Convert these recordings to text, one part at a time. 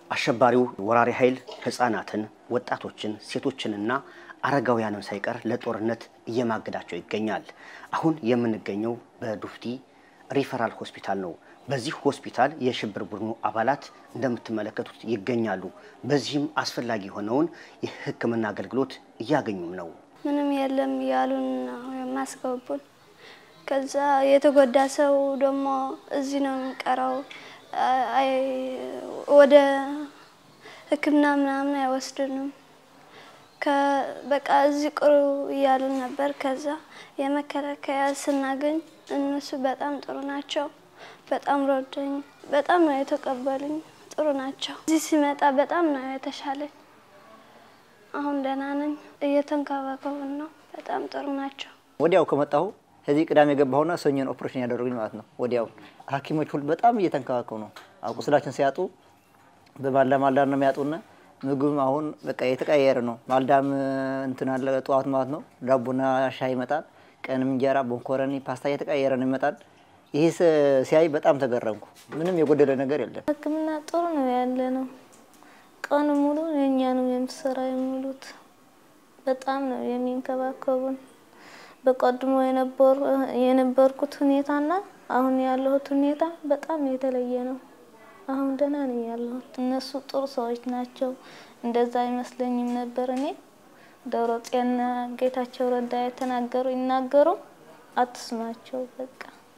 አሸባሪው ወራሪ ኃይል ህጻናትን፣ ወጣቶችን፣ ሴቶችንና አረጋውያንን ሳይቀር ለጦርነት እየማገዳቸው ይገኛል። አሁን የምንገኘው በዱፍቲ ሪፈራል ሆስፒታል ነው። በዚህ ሆስፒታል የሽብር ቡድኑ አባላት እንደምትመለከቱት ይገኛሉ። በዚህም አስፈላጊ የሆነውን የሕክምና አገልግሎት እያገኙም ነው። ምንም የለም እያሉን ነው የማስገቡን። ከዛ የተጎዳ ሰው ደግሞ እዚህ ነው የሚቀረው፣ ወደ ሕክምና ምናምን አይወስድንም። በቃ እዚህ ቅሩ እያሉን ነበር። ከዛ የመከላከያ ስናገኝ እነሱ በጣም ጥሩ ናቸው። በጣም ረዱኝ። በጣም ነው የተቀበሉኝ። ጥሩ ናቸው። እዚህ ሲመጣ በጣም ነው የተሻለኝ። አሁን ደህና ነኝ። እየተንከባከቡን ነው። በጣም ጥሩ ናቸው። ወዲያው ከመጣሁ እዚህ ቅዳሜ የገባሁና ሰኞን ኦፕሬሽን ያደረጉኝ ማለት ነው። ወዲያው ሐኪሞች ሁሉ በጣም እየተንከባከቡ ነው። ቁስላችን ሲያጡ በማልዳ ማልዳ ነው የሚያጡና ምግብም አሁን በቃ የተቀያየረ ነው። ማልዳም እንትን አለ ጠዋት ማለት ነው ዳቦና ሻይ ይመጣል። ቀንም እንጀራ፣ ቦንኮረኒ፣ ፓስታ እየተቀያየረ ነው ይመጣል። ይህ ሲያይ በጣም ተገረምኩ። ምንም የጎደለ ነገር የለም። ሕክምና ጥሩ ነው ያለ ነው። ቀኑ ሙሉ የእኛ ነው የምሰራ የሚሉት በጣም ነው የሚንከባከቡን። በቀድሞ የነበርኩት ሁኔታና አሁን ያለሁት ሁኔታ በጣም የተለየ ነው። አሁን ደህና ነኝ ያለሁት። እነሱ ጥሩ ሰዎች ናቸው። እንደዛ አይመስለኝም ነበር እኔ ደብረ ጽዮንና ጌታቸው ረዳ የተናገሩ ይናገሩ አትስማቸው በቃ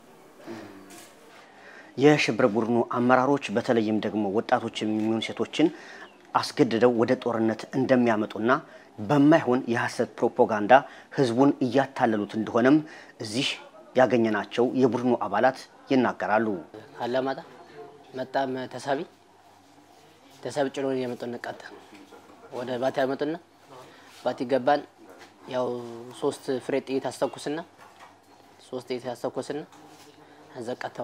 የሽብር ቡድኑ አመራሮች በተለይም ደግሞ ወጣቶች የሚሆኑ ሴቶችን አስገድደው ወደ ጦርነት እንደሚያመጡና በማይሆን የሐሰት ፕሮፓጋንዳ ህዝቡን እያታለሉት እንደሆነም እዚህ ያገኘናቸው የቡድኑ አባላት ይናገራሉ። አላማጣ መጣም ተሳቢ ተሳቢ ጭኖ የመጡን ቀጥታ ወደ ባቲ ያመጡና ባቲ ገባን። ያው ሶስት ፍሬ ጥይት አስተኩስና ሶስት ጥይት አስተኩስና እዛ ቀጥታ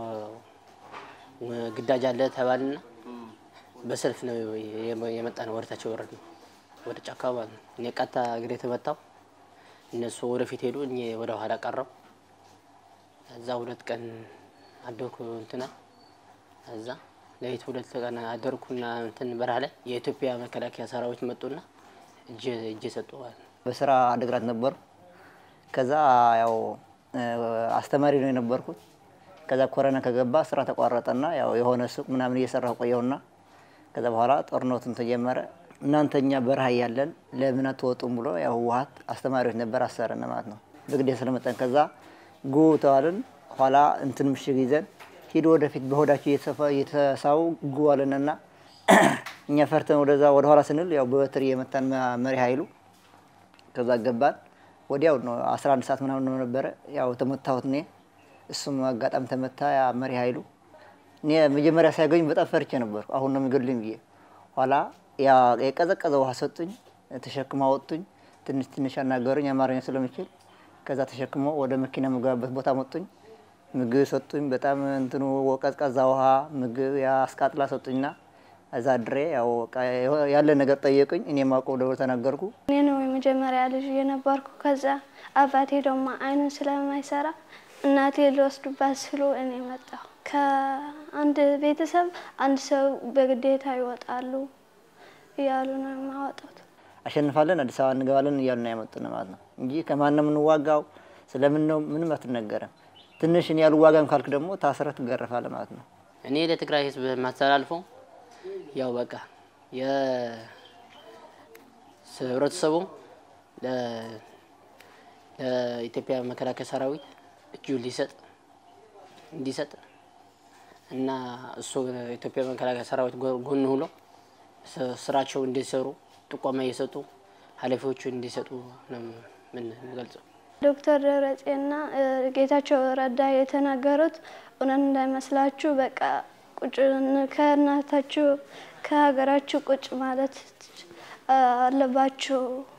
ግዳጅ አለ ተባልና በሰልፍ ነው የመጣ ነው። ወደታቸው ወረድ ነው ወደ ጫካ ማለት ነው። እኔ ቀጥታ እግሬ ተመታው። እነሱ ወደፊት ሄዱ፣ እኔ ወደ ኋላ ቀረው። እዛ ሁለት ቀን አደርኩ እንትና እዛ ለይት ሁለት ቀን አደርኩና እንትን በረሃ ላይ የኢትዮጵያ መከላከያ ሰራዊት መጡና እጅ እጅ ሰጡ ማለት ነው። በስራ አድግራት ነበሩ። ከዛ ያው አስተማሪ ነው የነበርኩት። ከዛ ኮረና ከገባ ስራ ተቋረጠና ያው የሆነ ሱቅ ምናምን እየሰራሁ ቆየሁና ከዛ በኋላ ጦርነቱን ተጀመረ። እናንተኛ በረሃ እያለን ለምን አትወጡም ብሎ ያው ህወሓት አስተማሪዎች ነበር አሰረን ማለት ነው በግዴ ስለመጠን ከዛ ጉ ተዋልን። ኋላ እንትን ምሽግ ይዘን ሂዶ ወደፊት በሆዳቸው እየተሳቡ ጉ አለንና እኛ ፈርተን ወደዛ ወደ ኋላ ስንል ያው በበትር እየመታን መሪ ኃይሉ ከዛ ገባን። ወዲያው ነው 11 ሰዓት ምናምን ነው ነበረ ያው ተመታሁት እኔ እሱም አጋጣሚ ተመታ። ያ መሪ ኃይሉ እኔ መጀመሪያ ሲያገኝ በጣም ፈርቼ ነበር። አሁን ነው የሚገድሉኝ ብዬ ኋላ ያ የቀዘቀዘ ውሃ ሰጡኝ፣ ተሸክማ ወጡኝ። ትንሽ ትንሽ አናገሩኝ አማርኛ ስለምችል። ከዛ ተሸክሞ ወደ መኪና የምገባበት ቦታ መጡኝ። ምግብ ሰጡኝ። በጣም እንትኑ ቀዝቃዛ ውሃ ምግብ ያ አስቃጥላ ሰጡኝና እዛ ድሬ ያው ያለ ነገር ጠየቁኝ። እኔ የማውቀው ደብረ ተናገርኩ። እኔ ነው የመጀመሪያ ልጅ የነበርኩ። ከዛ አባቴ ደግሞ አይኑን ስለማይሰራ እናቴ ሊወስዱባት ሲሉ እኔ መጣሁ። ከአንድ ቤተሰብ አንድ ሰው በግዴታ ይወጣሉ እያሉ ነው የማወጡት። አሸንፋለን፣ አዲስ አበባ እንገባለን እያሉ ነው ያመጡን ማለት ነው እንጂ ከማን ነው የምንዋጋው ስለምን ነው ምንም አትነገረም። ትንሽ እኔ ያልዋጋም ካልክ ደግሞ ታስረህ ትገረፋለህ ማለት ነው። እኔ ለትግራይ ህዝብ የማስተላልፈው ያው በቃ የህብረተሰቡ ለኢትዮጵያ መከላከያ ሰራዊት እጁ ሊሰጥ እንዲሰጥ እና እሱ ኢትዮጵያ መከላከያ ሰራዊት ጎን ሁሎ ስራቸው እንዲሰሩ ጥቆማ እየሰጡ ኃላፊዎቹ እንዲሰጡ ነው የምንገልጸው። ዶክተር ደብረጽዮንና ጌታቸው ረዳ የተናገሩት እውነት እንዳይመስላችሁ በቃ ቁጭ ከእናታችሁ ከሀገራችሁ ቁጭ ማለት አለባችሁ